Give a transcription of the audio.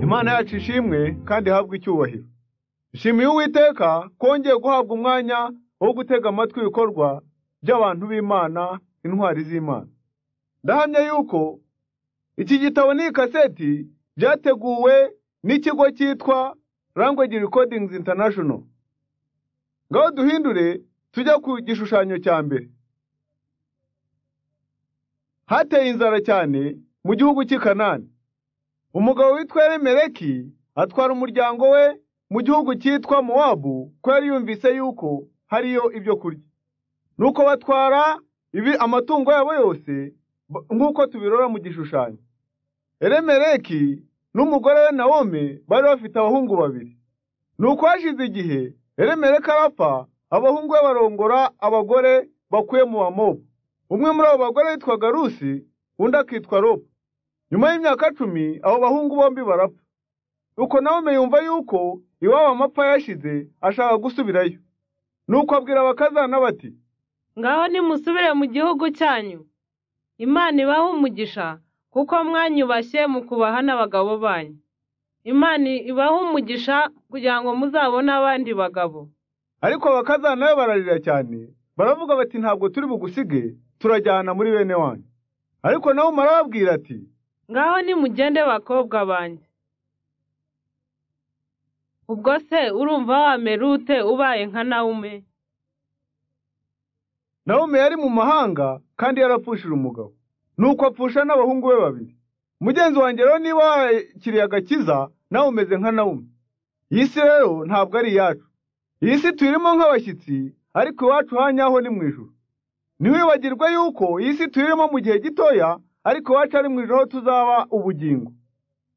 imana yacu ishimwe kandi ihabwe icyubahiro ishimiye uwiteka kongeye guhabwa umwanya wo gutega amatwi ibikorwa by'abantu b'imana intwari z'imana ndahamya yuko iki gitabo n'iyi kaseti byateguwe n'ikigo cyitwa language recordings international ngaho duhindure tujya ku gishushanyo cya mbere hateye inzara cyane mu gihugu cy'i kanani umugabo witwa Elimeleki atwara umuryango we mu gihugu cyitwa mowabu ko yari yumvise yuko hariyo ibyo kurya nuko batwara ibi amatungo yabo yose nk'uko tubirora mu gishushanyo Elimeleki n'umugore we Nawomi bari bafite abahungu babiri nuko hashize igihe Elimeleki arapfa abahungu be barongora abagore bakuye mu bamobu umwe muri abo bagore witwaga rusi undi akitwa ropa nyuma y'imyaka cumi abo bahungu bombi barapfa nuko nawe yumva yuko iwabo amapfa yashize ashaka gusubirayo nuko abwira abakazana bati ngaho nimusubire mu gihugu cyanyu imana ibahe umugisha kuko mwanyubashye mu kubaha n'abagabo banyu imana ibahe umugisha kugira ngo muzabone abandi bagabo ariko abakazana be bararira cyane baravuga bati ntabwo turi bugusige turajyana muri bene wanyu ariko nawe marababwira ati ngaho nimugende bakobwa banjye ubwo se urumva wamera ute ubaye nka nawume nawume yari mu mahanga kandi yarapfushije umugabo nuko apfusha n'abahungu be babiri mugenzi wanjye rero niba wakiriye agakiza nawe umeze nka nawume iyi si rero ntabwo ari iyacu iyi si tuyirimo nk'abashyitsi ariko iwacu hanyaho ni mu ijuru ntiwibagirwe yuko iyi si tuyirimo mu gihe gitoya ariko iwacu ari mu ijoro tuzaba ubugingo